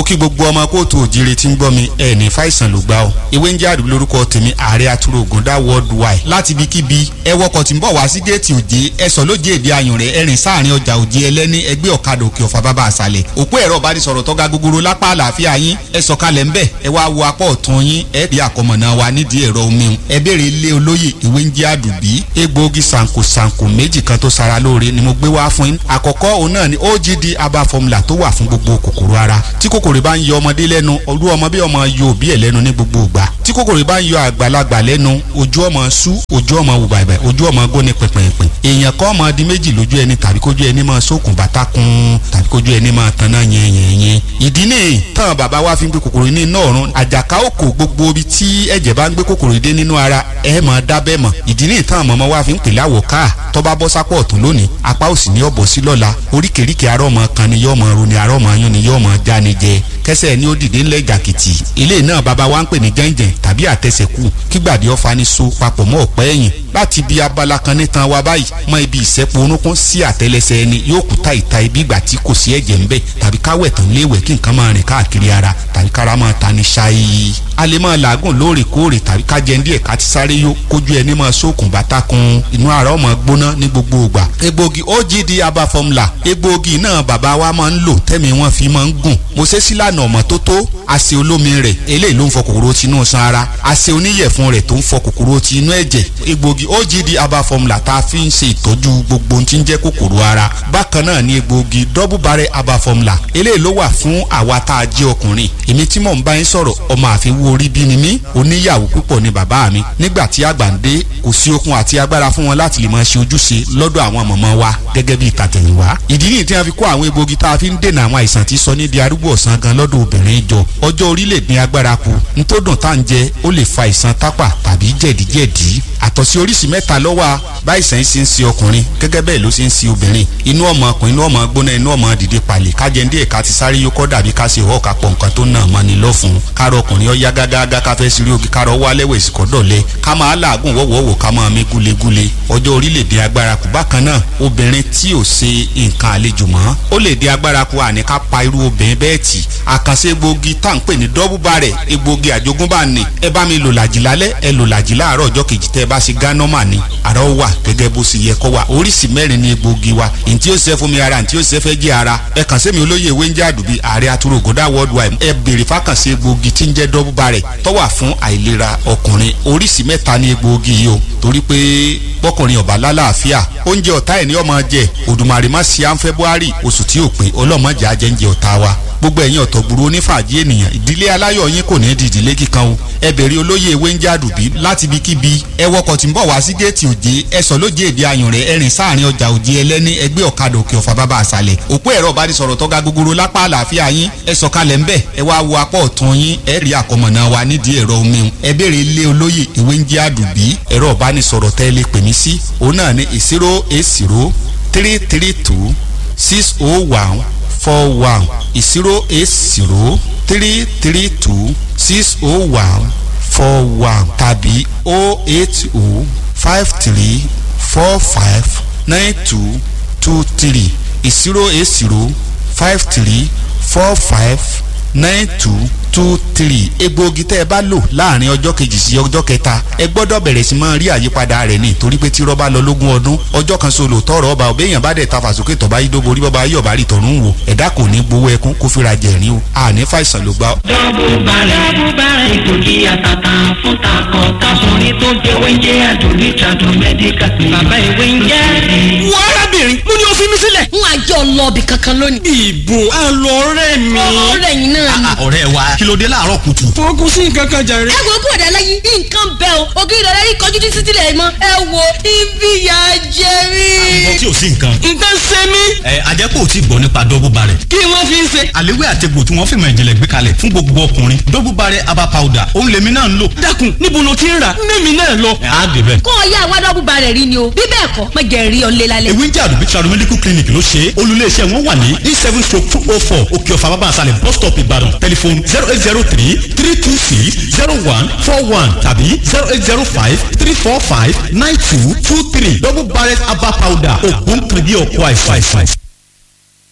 kí gbogbo ọmọ kóòtù òjìrè tí ń gbọ́ mi ẹ̀ ní fàìsàn ló gbá o ìwé ń jẹ́ àdúgbò lórúkọ tèmi ààrẹ àtúrò ògùndà worldwide láti ibikíbi ẹ wọkọ̀ tí ń bọ̀ wá sí géètì òjé ẹ sọ lójé èdè ayùn rẹ ẹrìn sáàrin ọjà òjé ẹlẹ́ni ẹgbẹ́ ọ̀kadà òkè ọ̀fà bàbá àṣàlẹ̀ òpó ẹ̀rọ ìbánisọ̀rọ̀ tọ́ga gogoro lápá àlàáfíà yín ẹ sọ̀kalẹ̀ ńbẹ̀ ẹ wá wo apá ọ̀tún yín ẹ rí àkọmọ̀nà wa nídìí ẹ̀rọ omi ẹ béèrè ilé olóyè ìwé ń jẹ́ àdùbí egbòogi sànkò sànkò méjì kan tó sara lóore ni mo gbé wá fún yín àkọ́kọ́ òun náà ni ogd aba formula tó wà fún gbogbo kòkòrò ara tí kòkòrò bá ń yọ ọmọdé lẹ́nu olú ọmọ bí ọmọ yọ òbí ẹ̀ lẹ́nu ní gbogbo ìgbà tí kòkòrò bá ń yọ àgbàlagbà lẹ́nu ojú ọmọ sú ojú ọmọ wù bàbà ojú ọmọ góni pẹ̀pẹ̀pẹ̀ èèyàn kọ́ ọmọ di méjì lójú ẹni tàbí kójú ẹni máa sókun bàtà kun tàbí kójú ẹni máa tanná yẹnyẹnyẹn ìdí nìyí táwọn bàbá wa fi ń gbé kòkòrò ní iná ọ̀run àjàká òkò gbogbo ibi tí ẹ̀jẹ̀ bá ń gbé kòkòrò dé nínú ara ẹ̀ máa dábẹ́ mọ̀ ìdí nìyí táwọn mọ̀mọ́ wa fi ń pè láwọ̀ káà tọ́ba bọ́ sápọ̀ ọ̀tún lónìí apá òsì ní ọ̀bọ̀ sí lọ́la oríkèéríkèé arọ́ ọmọ kan ni yọ́ ọmọ ro ni arọ́ ọmọ yún ni yọ́ ọmọ já ni jẹ kẹsẹ̀ ni ó dìde ńlẹ̀ jàkìtì ilé náà bàbá wa ń pè ní jẹ́ǹjẹ̀ǹ tàbí àtẹsẹ̀kù kígbàdí ọ̀fà ni so papọ̀ mọ́ ọ̀pẹ́ ẹ̀yìn láti ibi abala kan nítan wa báyìí mọ ibi ìsẹ́pọ̀ orúnkún sí àtẹlẹsẹ̀ ẹni yóò kú ta ìta ibi ìgbà tí kò sí ẹ̀jẹ̀ ńbẹ̀ tàbí káwẹ̀ tán léwẹ̀ kí nǹkan máa rìn káàkiri ara tàbí kára máa ta ni ṣáyé a lè máa làágùn lóòrèkóòrè tàbí ká jẹun díẹ̀ ká ti sáré yó kójú ẹni máa sókun bàtà kun inú ara ọmọ gbóná ní gbogbo ìgbà egbògi ogd aba formula egbògi náà bàbá wa máa ń lò tẹ́mi wọn fi máa ń gùn mo ṣe sílànà ọmọ tó tó àṣẹ olómi rẹ̀ eléyìí ló ń fọ kòkòrò tinú san ara àṣẹ oníyẹ̀fun rẹ̀ tó ń fọ kòkòrò tinú ẹ̀jẹ̀ egbògi ogd aba formula tá a fi ń ṣe ìtọ́jú gbogbo ohun tí ń jẹ́ kòkòrò ara bákan náà ni egbògi double barrel aba formula eléyìí ló wà fún àwa tá a jẹ́ ọkùnrin èmi tí mò ń bá yín sọ̀rọ̀ ọmọ àfiwú orí bí ni mí oníyàwó púpọ̀ ni bàbá mi nígbà tí àgbà ń dé kò sí okun àti agbára fún wọn láti lè máa ṣe ojúṣe lọ́dọ̀ àwọn mọ̀mọ́ wa gẹ́gẹ́ bí ìtàtẹ̀yìnwá ìdí nìyí tí wọ́n fi kó àwọn egbògi tá a fi ń dènà àwọn àìsàn tí sọ ní di arúgbó ọ̀sán gan lọ́dọ̀ obìnrin jọ ọjọ́ orílẹ̀ ní agbára kù nítòdùn tá à ń jẹ ó lè fa ìsan tápà tàbí jẹ̀díjẹ̀dí àtọ̀sí oríṣi mẹ́ta ló wà báyìísàn ṣe ń ṣe ọkùnrin gẹ́gẹ́ bẹ́ẹ̀ ló ṣe ń ṣe obìnrin inú ọmọ ọkùnrin inú ọmọ gbóná inú ọmọ dìde palẹ̀ kájẹ́ndé ẹ̀ka ti sáré yókọ́ dàbí ká ṣe ọ̀ọ́ka pọ̀ nǹkan tó nà mọ́ni lọ́fun kárọ̀ ọkùnrin ọ̀yá gágágá ká fẹ́ sírí ogi kárọ̀ wálẹ̀ wẹ̀ sí kọ́dọ̀lẹ́ ká máa làágùn wọ́wọ́wọ́ ká máa mí gúlegúle ọjọ́ orílẹ̀-èdè agbára kù bákan náà obìnrin tí ò ṣe nǹkan àlejò mọ́ ó lè dé agbára kù àní ká pa irú obìnrin bẹ́ẹ̀ tì àkànṣe egbògi tá à ń pè ní dọ́bù bàrẹ̀ egbògi àjogúnbá ni ẹ bá mi lò làjì lálẹ́ ẹ lò làjì láàárọ̀ ọjọ́ kejì tẹ́ ẹ bá ṣe gánọ́mà ni àrà ó wà gẹ́gẹ́ bó ṣe yẹ kó wà oríṣi mẹ́rin ni egbògi wa ntí ó ṣe fún mi ara ntí ó ṣe fẹ́ jẹ́ ara ẹ kàn sí mi olóyè ewé ń jẹ́ àdùbí ààrẹ àtúrò ògùndà worldwide ẹ béèrè fákànṣe egbògi tí ń jẹ́ dọ́bù bàrẹ̀ tó wà fún àìlera ọkùnrin oríṣi mẹ́ta ni egbògi yìí o torí pé bọ́kùnrin ọ̀bà lálàáfíà oúnjẹ ọ̀tá ẹ̀ ní ọmọ jẹ òdùmarè má ṣe à ń february oṣù tí ò pé ọlọ́mọdé ajẹ́ńjẹ ọ̀tá wa gbogbo ẹ̀yin ọ̀tọ̀gbùrú onífàájì ènìyàn ìdílé aláyọ̀ yín kò ní di ìdílé kíkan o ẹ bèrè olóyè ewé ń jádùbí láti ibikíbi ẹ wọkọ̀ tí ń bọ̀ wá sí géètì òjé ẹ sọ lójé èdè ayùn rẹ ẹrìn sáàrin ọjà òjé ẹlẹ́ni ẹgbẹ́ ọ̀kadà òkè ọ̀fà bàbá àṣàlẹ̀ òpó ẹ̀rọ ìbánisọ̀rọ̀ tọ́ga gogoro lápá àlàáfíà yín ẹ sọ̀kalẹ̀ ńbẹ̀ ẹ wá wo apá ọ̀tún yín ẹ rí àkọmọ̀nà wa nídìí ẹ̀rọ omi ẹ bèrè ilé olóyè ewé ń jádùbí ẹ̀rọ ìbánisọ̀rọ̀ tẹ́ lè pè mí sí òun náà ní zero eight zero three three two six oh one four one zero eight zero three three two six oh one four one tàbí oh eight oh five three four five nine two two three zero eight zero five three four five nine two two three egbòogi tẹ́ ẹ bá lò láàrin ọjọ́ kejì sí ọjọ́ kẹta ẹ gbọ́dọ̀ bẹ̀rẹ̀ sí máa rí àyípadà rẹ̀ ní torí pé tí rọ́bà lọ lógún ọdún ọjọ́ kan solo tọrọ ọba ọbẹ̀yàn bá dẹ̀ ta fàsókè tọ́ba yídóbo orí bọ́ba yọ̀bá rí tọ̀run wò ẹ̀dá kò ní gbowó ẹkún kó fira jẹ̀rín o àní fàìsàn ló gbá. dọ́bù bàrẹ̀ dọ́bù bàrẹ̀ ìgòkè àtàtà fún takọ̀ káfọ́nì tó jẹ́ wẹ́ńjẹ́ àdùnní tàdùn mẹ́díkà bàbá ìwé ń jẹ́. wọ́n arábìnrin mo ní o fi mí sílẹ̀. n àjọ lọ́ọ̀bì kankan lónìí. ìbò àlọ́ ọ̀rẹ́ mi. ọ̀rẹ́ yìí náà ni. ọ̀rẹ́ wa kí ló dé láàárọ̀ kùtù. fọkùn sí nǹkan kan jàre. ẹ wo kúrò dáná yìí nǹkan bẹ́ẹ̀ o ògiri ìdọ̀rẹ́ yìí kọjú títí sílẹ̀ mọ́ ẹ wo ibi ìyá jẹ mí. àgbọ̀ tí ò sí nǹkan. nǹkan ṣe mí. ẹ ajẹ́pọ̀ ò tí gbọ́ nípa dọ́bù barẹ̀. kí wọ́n fi ń ṣe. àléwé àtegbò tí wọ́n fi mọ̀ ìjìnlẹ̀ gbé kalẹ̀ fún gbogbo ọkùnrin dọ́bù barẹ̀ aba powder òun lèmi náà ń lò. dákun níbo ló ti ń rà mẹ́mi náà lọ. ẹ á dé bẹ́ẹ̀. kó o yá àwa dọ́bù barẹ̀ rí ni o bí bẹ́ẹ̀ kọ́ mọ jẹ́ rí ọ lé lálẹ́. ewé ń jẹ́ àdùbí tradu medical clinic ló ṣe é olùléeṣẹ́ wọn wà ní e seven stroke two oh four òkè ọ̀fà bàbá àṣàlẹ̀ bus stop ìbàdàn tẹlifon zero eight zero three three two six zero one four one tàbí zero eight zero five three four five nine two two three double barrel herbal powder ògùn kìrìbí ọkọ àìsàn àìsàn.